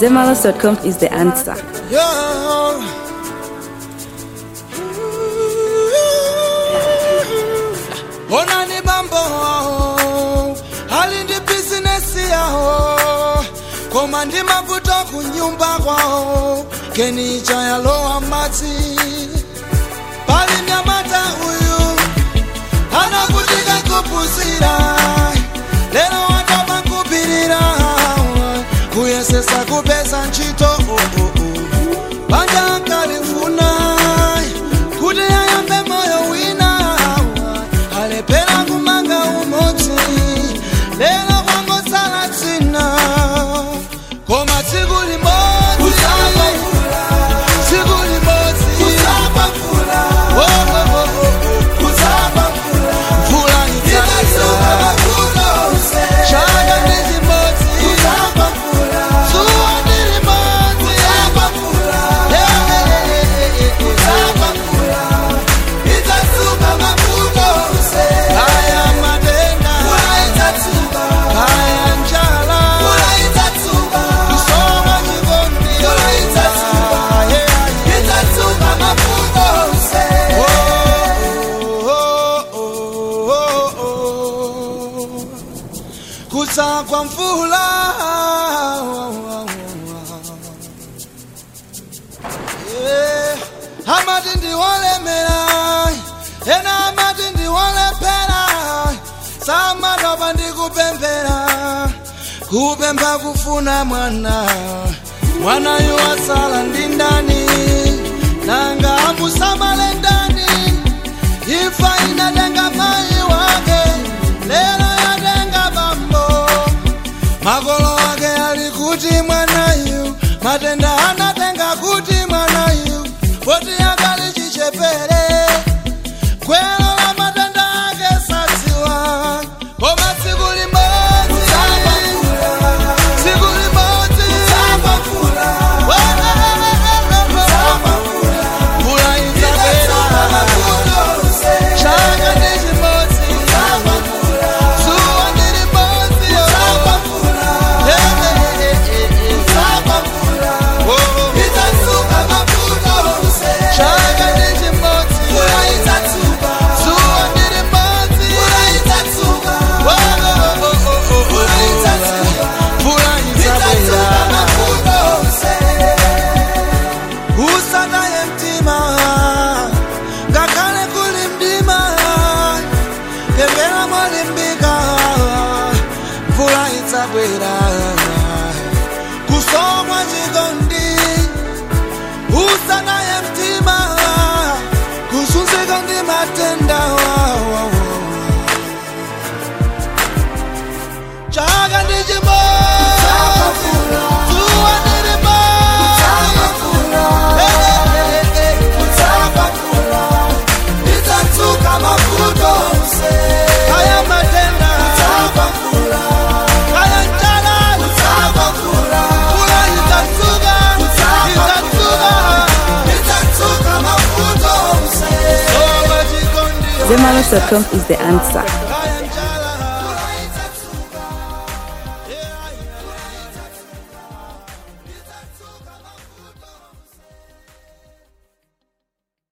Zemalos.com is the answer. Yeah. Ona ni bambo hali ndi bizinesi yaho koma ndi mavuto kunyumba kwawo kenicha yalowa madzi pali mnyamata uyu anakutika kupuzira lero watopa kupirira kuyesesa kupeza ntchito oh, oh, oh. banja ankalifuna kuti ayambe moyo wina alephera kumanga umodzi lero kwangosala dzina koma tsiku limodzi tsiku limodzi Oh, oh, oh, oh, oh. mvula idzalira chaka ndi chimodzi zuwa ndi limodzi Eh, eh, eh, eh, eh. Kaya matenda kaya njala kusoma chikondi Yeah, yeah. Oh, oh, oh, oh, oh. kusa kwa mvula Yeah. amati ndiwolemera ena amati ndiwolephera samatopa ndikupemphera kupempha kufuna mwana mwanayu wasala ndi ndani nanga amusamale ndani ifa inatenga mayi wake lero yatenga bambo makolo wake ali kuti mwanayu matenda anatenga kuti mwanayu poti akali chichepere gwero la matenda ake sadziwa koma tsiku limodzi tsiku limodzi mvula idzabwera chaka ndi chimodzi zuwa ndi limodzi Eh, eh, eh, eh, eh. Oh, oh. chaka ndi chimodzi zuwa ndi limodzi Oh, oh, oh, oh, oh, oh. mvula idzabwera usataye mtima ngakhale kuli mdima pemphera molimbika mvula idzabwera kusomwa chikondi usataye mtima kuzunzika ndi matenda chaka ndi chimodzi zuwa ndi limodzi kaya matenda kaya njala mvula idzatsuka idzatsuka soma chikondi Zemalos.com is the answer.